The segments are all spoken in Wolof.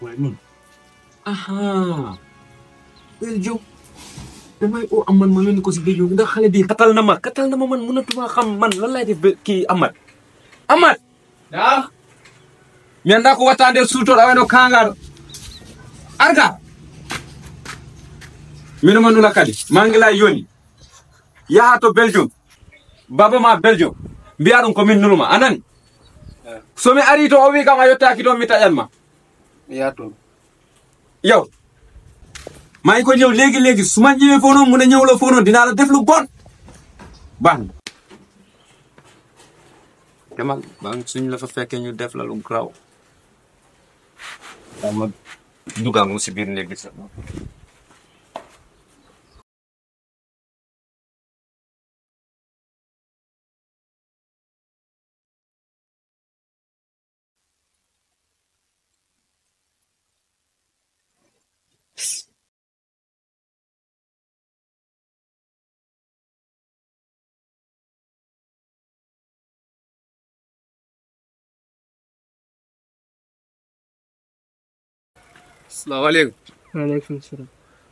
waaye noonu aha Belgium damay oo Amad ma yónni ko si Belgium ndax xale bi katal na ma katal na ma man mënatuma xam man lan laay def ba kii Amad Amad Naam. mi anda ko wattande suutoɗo aweno kangaɗo arga mino ma nula kadi mangila yoni yaha to belgium baba ma belgium mbiya ɗum komin nuluma anani somi ari to o wi kam a yettaki toon mi taƴanma yaa toon yow maa ngi ko ñëw léegi léegi su ma ñëwee foofu noonu mu ne ñëwloo foofu noonu dinaa la def lu bon baax na demal baa ngi suñ la fa fekkee ñu def la lu graw dama dugal mu si biir néeg bi sax salaamaaleykum waaleykum salaam.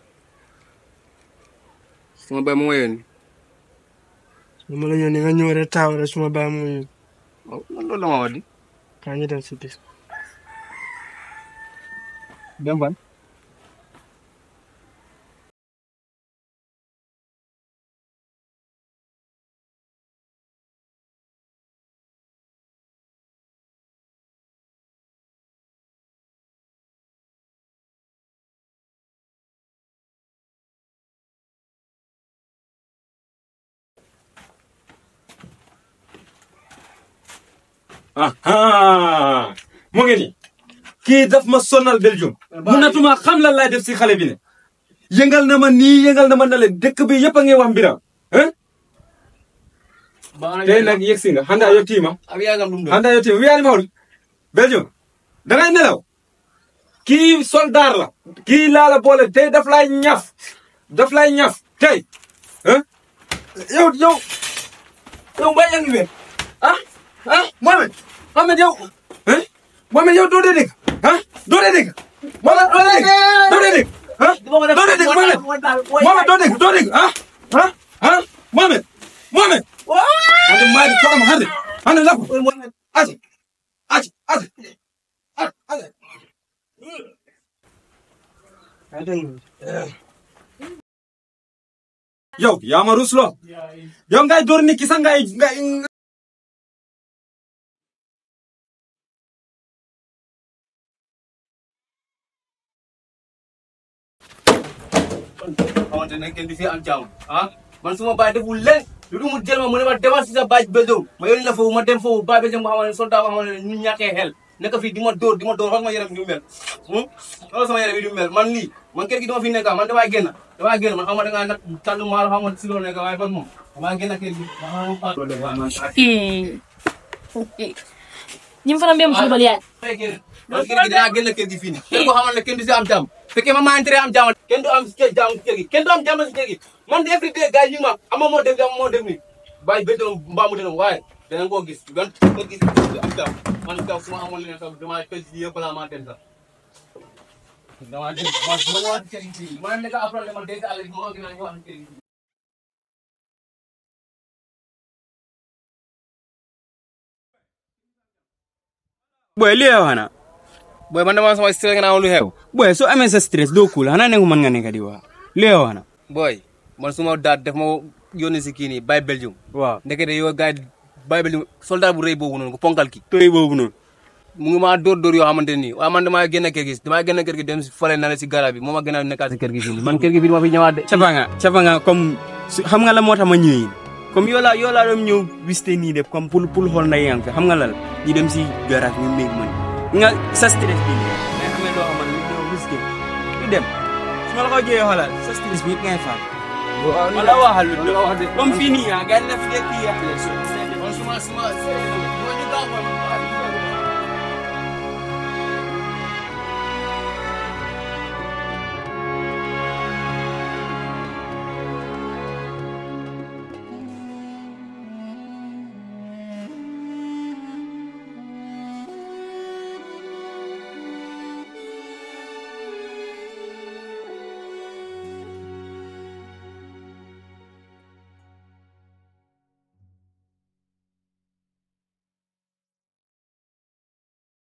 sama baay moo ma yónni su ma la yónnee nga ñëw rek taaw rek suma baay mu yónni. waaw man loolu la ma wax di kaa ñu dem si bis. dem fan aha mu ngi nii kii daf ma sonal Belgium munatuma xam lan laay def si xale bi ne yëngal na ma nii yëngal na ma na leen dëkk bi yëpp a ngi wax mbiram hein tey nag yegg si nga xanaa yottiima ak yaagam ɗum ɗo handa yettima wiyani mawɗo belgium dangay nelaw kii soldat la kii laala boole tey daf lay ñaf daf lay ñaf tey hein yow yow yow mbay yaa ngi wér ah ah Mohamed Mohamed yow hein Mohamed yow doo dee dégg ah doo dee dégg Mohamed doo dee dégg doo dee dégg ah doo dee dégg Mohamed Mohamed doo dégg doo dégg ah ah ah Mohamed Mohamed hande maari toɗama hande hande lappo aji aji aji aji yow yama ruslo yow ngay dorni kisa ngay ngay xamante ne kenn du fi am jàmm ah man suma baay deful leen lu dul mu jël ma mu ne ma demal si sa baaj Belgium ma yónni la foofu ma dem foofu baay Belgium boo xamante ne soldat boo xamante ne ñu ñàkkee xel nekk fii di ma dóor di ma dóor xool ma yaram bi du mel xool sama yaram bi du mel man lii man kër gi dama fi nekk man damay génn damay génn man xam nga da ngaa nag tànn maalo xam nga si loolu nekk waaye fan moom damay génn kër gi ñi fana mbem football yaay man kër gi dinaa génn kër gi fii nii kër goo xamante ne kenn du si am jàmm fekkee ma maa intérêt am jàmm kenn du am si jàmm si kër gi kenn du am jàmm si kër gi man every day gars yi ñu ngi ma ama moo def ama moo def nii bàyyi benn doom mbaa mu denoom waaye danañ koo gis gan kër gi am jàmm man kaw su ma amoon leneen sax damaa tëj lii yëpp balaa maa dem sax damaa dem man su ma ñëwaat kër gi fii ma nekk après ma dégg àll bi moo gën a ñëwaat kër gi boy li yow hana booy man dama sama stress nga naa lu xew boy so amee sa stress doo cool hana ne ko mën nga nekk di wax li yow hana booy man suma daat def ma yónni si kii nii bàyyi Belgium waaw ndekete yow gars yi bàyyi Belgium soldat bu rëy boobu noonu ko ponkal ki tooy boobu noonu mu ngi maa dóor dóor yoo xamante nii waaye man damaa génn kër gi damaa génn kër gi dem si fale na la si garab bi moo ma gën a nekkaat si kër gi fii nii man kër gi fii ma fi ñëwaat de capa nga capa nga comme su- xam nga la moo tax ma ñëwee comme yoo laa yoo laa doon ñëw visité nii de comme pour pour xool nday yang fi xam nga lal ñu dem si garage ñu méeg man nga sa stress bi ngay amee loo xamante ni doo risqué du dem su ma la ko jëyee xoolal sa stress bi it ngay faat wala waxal lu comme fii nii ah gars yi def dee kii yaa man suma suma suma ñu gaaw